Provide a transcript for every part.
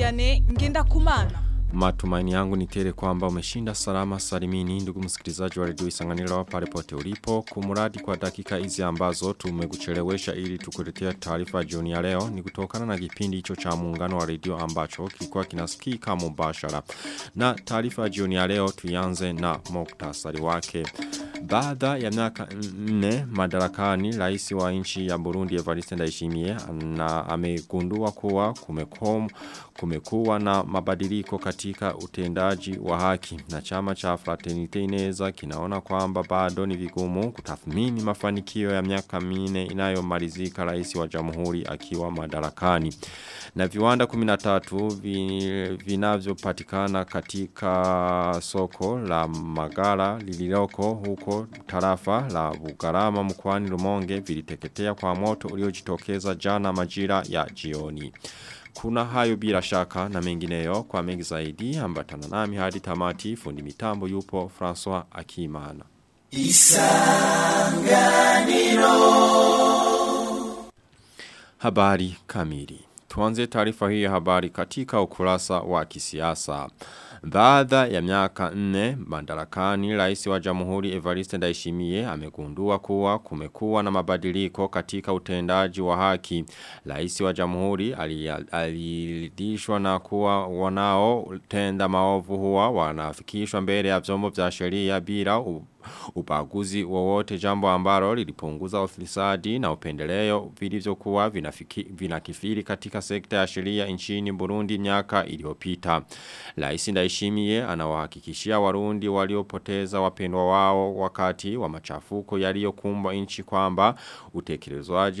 Vianney Ngendakumana. Matumaini yangu ni tele kwamba umeshinda salama salimini ndugu msikilizaji wa redio Isanganiro pale pote ulipo kumuradi kwa dakika hizi ambazo tumekuchelewesha ili tukuletea taarifa jioni ya leo ni kutokana na kipindi hicho cha muungano wa redio ambacho kilikuwa kinasikika mubashara na taarifa jioni ya leo tuianze na muktasari wake baada ya miaka nne madarakani rais wa nchi ya Burundi Evariste Ndayishimiye na amegundua kuwa kumekom kumekuwa na mabadiliko katika utendaji wa haki na chama cha Fraternite Ineza kinaona kwamba bado ni vigumu kutathmini mafanikio ya miaka minne inayomalizika rais wa jamhuri akiwa madarakani na viwanda 13 vinavyopatikana katika soko la Magara lililoko huko tarafa la Bugarama mkoani Rumonge viliteketea kwa moto uliojitokeza jana majira ya jioni. Kuna hayo bila shaka na mengineyo kwa mengi zaidi ambatana nami hadi tamati fundi mitambo yupo François Akimana. Isanganiro Habari kamili. Tuanze taarifa hii ya habari katika ukurasa wa kisiasa. Baada ya miaka nne madarakani rais wa jamhuri Evariste Ndayishimiye amegundua kuwa kumekuwa na mabadiliko katika utendaji wa haki. Rais wa jamhuri aliridhishwa na kuwa wanao tenda maovu huwa wanafikishwa mbele ya vyombo vya sheria bila ubaguzi wowote jambo ambalo lilipunguza ufisadi na upendeleo vilivyokuwa vinakifiri katika sekta ya sheria nchini Burundi miaka iliyopita. Rais Ndayishimiye anawahakikishia Warundi waliopoteza wapendwa wao wakati wa machafuko yaliyokumbwa nchi kwamba utekelezwaji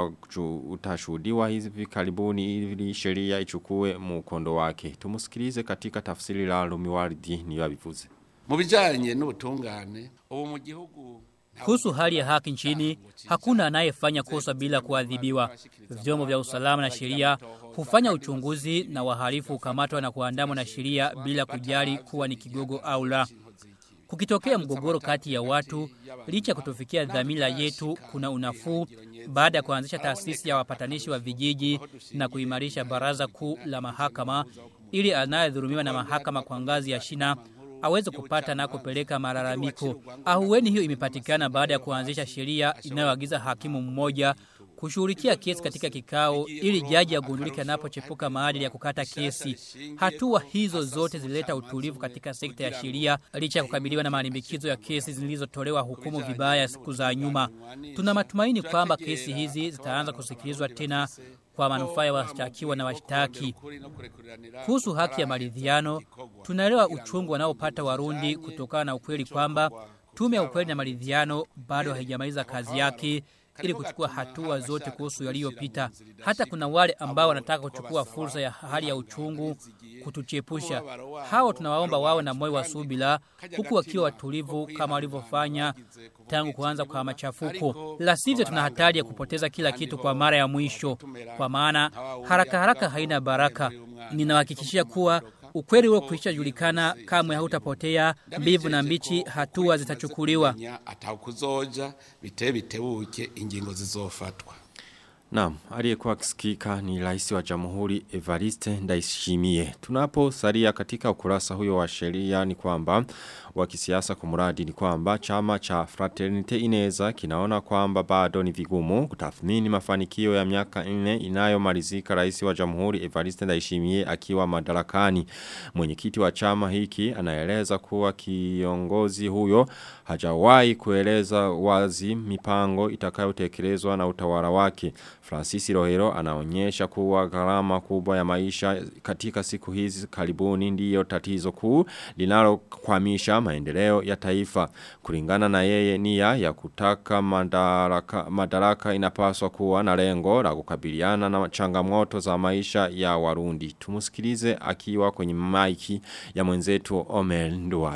utashuhudiwa hivi karibuni ili sheria ichukue mkondo wake. Tumusikilize katika tafsiri la Lumiwardi ni wabivuze. Mu bijanye n'ubutungane ubu mu gihugu kuhusu hali ya haki nchini, hakuna anayefanya kosa bila kuadhibiwa. Vyombo vya usalama na sheria hufanya uchunguzi na wahalifu hukamatwa na kuandamwa na sheria bila kujali kuwa ni kigogo au la. Kukitokea mgogoro kati ya watu, licha kutofikia dhamira yetu, kuna unafuu baada ya kuanzisha taasisi ya wapatanishi wa vijiji na kuimarisha baraza kuu la mahakama ili anayedhulumiwa na mahakama kwa ngazi ya shina aweze kupata na kupeleka malalamiko. Ahueni hiyo imepatikana baada ya kuanzisha sheria inayoagiza hakimu mmoja kushughulikia kesi katika kikao ili jaji agundulike anapochepuka maadili ya kukata kesi. Hatua hizo zote zilileta utulivu katika sekta ya sheria licha ya kukabiliwa na malimbikizo ya kesi zilizotolewa hukumu vibaya siku za nyuma. Tuna matumaini kwamba kesi hizi zitaanza kusikilizwa tena kwa manufaa ya washtakiwa na washtaki. Kuhusu haki ya maridhiano, tunaelewa uchungu wanaopata Warundi kutokana na ukweli kwamba tume ya ukweli na maridhiano bado haijamaliza kazi yake ili kuchukua hatua zote kuhusu yaliyopita. Hata kuna wale ambao wanataka kuchukua fursa ya hali ya uchungu kutuchepusha. Hao tunawaomba wawe na moyo wa subira huku wakiwa watulivu kama walivyofanya tangu kuanza kwa machafuko. La sivyo tuna hatari ya kupoteza kila kitu kwa mara ya mwisho, kwa maana haraka haraka haina baraka. Ninawahakikishia kuwa ukweli huo kuisha julikana kamwe hautapotea mbivu na mbichi hatua zitachukuliwa atakuzoja bite bitebuke ingingo zizofatwa Naam, aliyekuwa akisikika ni rais wa Jamhuri Evariste Ndayishimiye. Tunaposalia katika ukurasa huyo wa sheria ni kwamba wa kisiasa kumuradi ni kwamba chama cha Fraternite Ineza kinaona kwamba bado ni vigumu kutathmini mafanikio ya miaka nne inayomalizika rais wa Jamhuri Evariste Ndayishimiye akiwa madarakani. Mwenyekiti wa chama hiki anaeleza kuwa kiongozi huyo hajawahi kueleza wazi mipango itakayotekelezwa na utawala wake. Francis Rohero anaonyesha kuwa gharama kubwa ya maisha katika siku hizi karibuni ndiyo tatizo kuu linalokwamisha maendeleo ya taifa. Kulingana na yeye nia ya kutaka madaraka, madaraka inapaswa kuwa na lengo la kukabiliana na changamoto za maisha ya Warundi. Tumusikilize akiwa kwenye maiki ya mwenzetu Omer Nduwayo.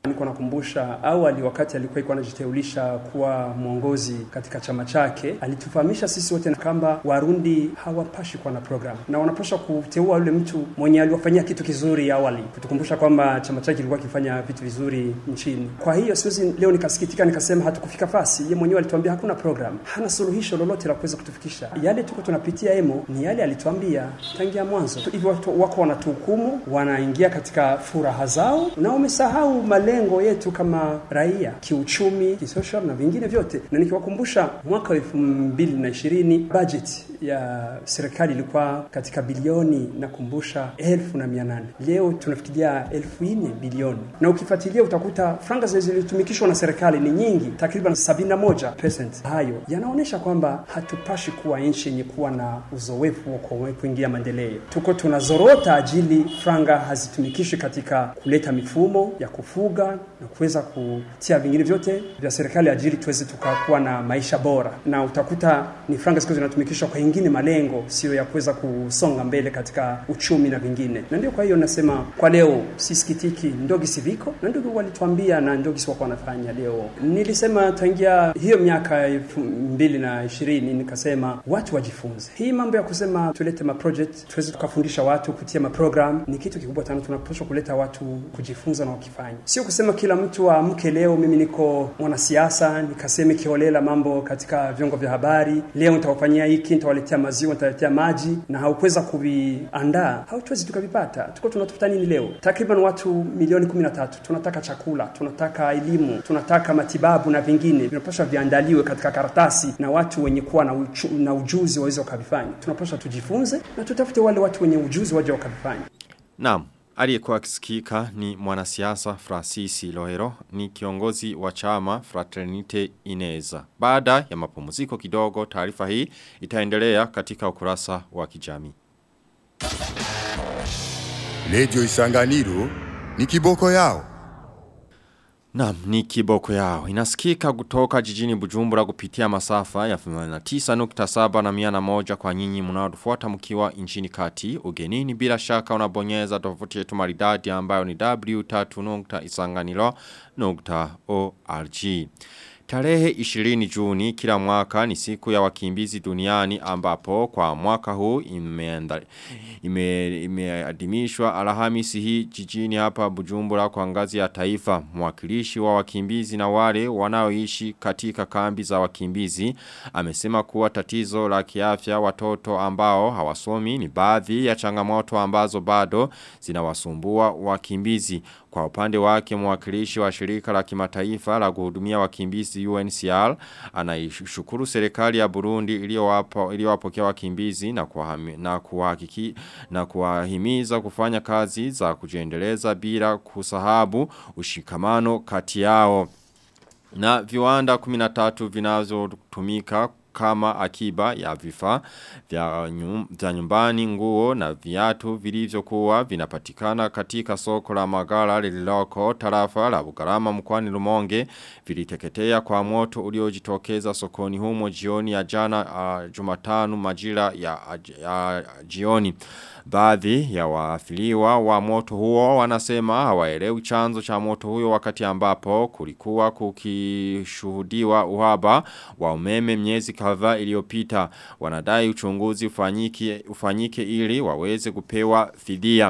Niko nakumbusha awali, wakati alikuwa iko anajiteulisha kuwa mwongozi katika chama chake, alitufahamisha sisi wote kwamba Warundi hawapashi kuwa na program na wanapaswa kuteua yule mtu mwenye aliwafanyia kitu kizuri awali, kutukumbusha kwamba chama chake kilikuwa kifanya vitu vizuri nchini. Kwa hiyo siwezi leo nikasikitika nikasema hatukufika fasi. Yeye mwenyewe alituambia hakuna program, hana suluhisho lolote la kuweza kutufikisha. Yale tuko tunapitia emo ni yale alituambia tangia mwanzo. Hivyo watu wako wanatuhukumu, wanaingia katika furaha zao na wamesahau malengo yetu kama raia, kiuchumi, kisocial na vingine vyote. Na nikiwakumbusha mwaka wa elfu mbili na ishirini budget ya serikali ilikuwa katika bilioni nakumbusha elfu na mia nane leo tunafikiria elfu nne bilioni, na ukifuatilia utakuta franga zilizotumikishwa na serikali ni nyingi, takriban 71%. Hayo yanaonyesha kwamba hatupashi kuwa nchi yenye kuwa na uzoefu wa kuingia maendeleo. Tuko tunazorota ajili franga hazitumikishwi katika kuleta mifumo ya kufuga na kuweza kutia vingine vyote vya serikali ajili tuweze tukakuwa na maisha bora, na utakuta ni franga ziko zinatumikishwa kwa ingine malengo, sio ya kuweza kusonga mbele katika uchumi na vingine. Na ndio kwa hiyo nasema kwa leo sisikitiki, ndogi siviko na ndugu walituambia na ndogi si wako wanafanya leo. Nilisema tangia hiyo miaka elfu mbili na ishirini nikasema watu wajifunze hii mambo ya kusema tulete ma project tuweze tukafundisha watu kutia ma program ni kitu kikubwa sana. Tunapaswa kuleta watu kujifunza na wakifanya, sio kusema kila mtu aamke leo, mimi niko mwanasiasa nikaseme kiholela mambo katika vyombo vya habari, leo nitawafanyia hiki, nitawaletea maziwa, nitawaletea maji, na haukuweza kuviandaa, hautuwezi tukavipata. Tuko tunatafuta nini leo? Takriban watu milioni kumi na tatu. Tunataka chakula, tunataka elimu, tunataka matibabu na vingine vinapaswa viandaliwe katika karatasi na watu wenye kuwa na, uchu, na ujuzi waweze wakavifanya. Tunapaswa tujifunze na tutafute wale watu wenye ujuzi waje wakavifanya. Naam. Aliyekuwa akisikika ni mwanasiasa Francis Lohero ni kiongozi wa chama Fraternite Ineza. Baada ya mapumziko kidogo taarifa hii itaendelea katika ukurasa wa kijamii. Lejo Isanganiro ni kiboko yao. Naam, ni kiboko yao. Inasikika kutoka jijini Bujumbura kupitia masafa ya 89.7 na 101 kwa nyinyi mnaotufuata mkiwa nchini kati. Ugenini bila shaka unabonyeza tovuti yetu maridadi ambayo ni w3.isanganiro.org. Tarehe 20 Juni kila mwaka ni siku ya wakimbizi duniani ambapo kwa mwaka huu imeadimishwa ime Alhamisi hii jijini hapa Bujumbura kwa ngazi ya taifa. Mwakilishi wa wakimbizi na wale wanaoishi katika kambi za wakimbizi amesema kuwa tatizo la kiafya watoto ambao hawasomi ni baadhi ya changamoto ambazo bado zinawasumbua wakimbizi. Kwa upande wake mwakilishi wa shirika la kimataifa la kuhudumia wakimbizi UNCR anaishukuru serikali ya Burundi iliyowapa iliyowapokea wakimbizi na kuhami, na kuhakiki na kuwahimiza kufanya kazi za kujiendeleza bila kusahabu ushikamano kati yao. Na viwanda 13 vinazotumika kama akiba ya vifaa vya, nyum, vya nyumbani nguo na viatu vilivyokuwa vinapatikana katika soko la magara lililoko tarafa la Bugarama mkoani Rumonge viliteketea kwa moto uliojitokeza sokoni humo jioni ya jana uh, Jumatano majira ya, ya jioni Baadhi ya waafiliwa wa moto huo wanasema hawaelewi chanzo cha moto huyo wakati ambapo kulikuwa kukishuhudiwa uhaba wa umeme miezi kadhaa iliyopita. Wanadai uchunguzi ufanyike, ufanyike ili waweze kupewa fidia.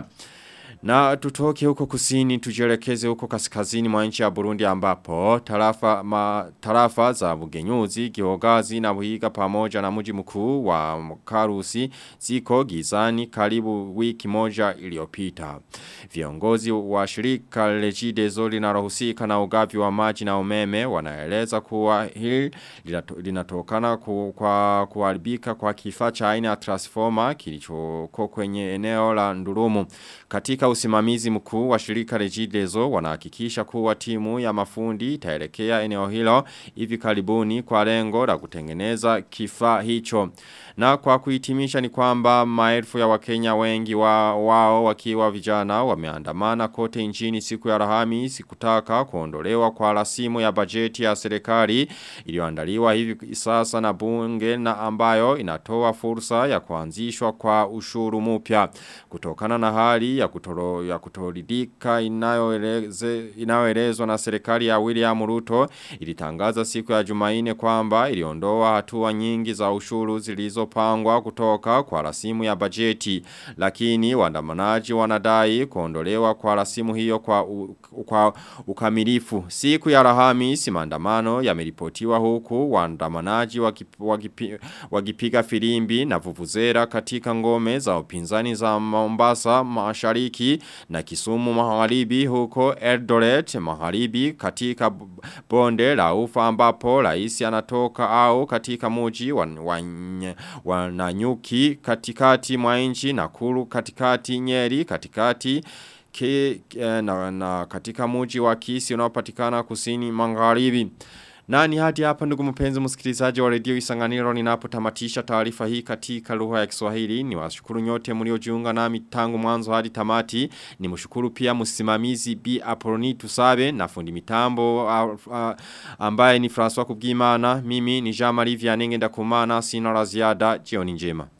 Na tutoke huko kusini tujelekeze huko kaskazini mwa nchi ya Burundi ambapo tarafa, ma, tarafa za Bugenyuzi, Gihogazi na Buhiga pamoja na mji mkuu wa Karusi ziko gizani karibu wiki moja iliyopita. Viongozi wa shirika Regideso linalohusika na ugavi wa maji na umeme wanaeleza kuwa hili linatokana ku, kwa kuharibika kwa kifaa cha aina ya transformer kilichoko kwenye eneo la Ndurumu. Katika usimamizi mkuu wa shirika Regideso wanahakikisha kuwa timu ya mafundi itaelekea eneo hilo hivi karibuni kwa lengo la kutengeneza kifaa hicho. Na kwa kuhitimisha ni kwamba maelfu ya wakenya wengi wa, wao wakiwa vijana wameandamana kote nchini siku ya Alhamisi kutaka kuondolewa kwa rasimu ya bajeti ya serikali iliyoandaliwa hivi sasa na bunge na ambayo inatoa fursa ya kuanzishwa kwa ushuru mpya kutokana na hali ya kutoro kutoro, ya kutoridika inayoeleze inayoelezwa na serikali ya William Ruto ilitangaza siku ya Jumaine kwamba iliondoa hatua nyingi za ushuru zilizopangwa kutoka kwa rasimu ya bajeti lakini waandamanaji wanadai kuondolewa kwa rasimu hiyo kwa, u, kwa ukamilifu siku ya Alhamisi maandamano yameripotiwa huku waandamanaji wakipiga wakipi, wakipiga filimbi na vuvuzera katika ngome za upinzani za Mombasa mashariki na Kisumu magharibi huko Eldoret magharibi katika bonde la ufa ambapo rais anatoka au katika muji wa, wa, wa Nanyuki katikati mwa nchi Nakuru katikati Nyeri katikati ke, na, na katika muji wa Kisi unaopatikana kusini magharibi na ni hadi hapa ndugu mpenzi msikilizaji wa redio Isanganiro ninapotamatisha taarifa hii katika lugha ya Kiswahili. Ni washukuru nyote mliojiunga nami tangu mwanzo hadi tamati. Ni mshukuru pia msimamizi B Apoloni Tusabe na fundi mitambo uh, uh, ambaye ni François Kubwimana. Mimi ni Jean Marie Vianenge ndakumana sina la ziada. Jioni njema.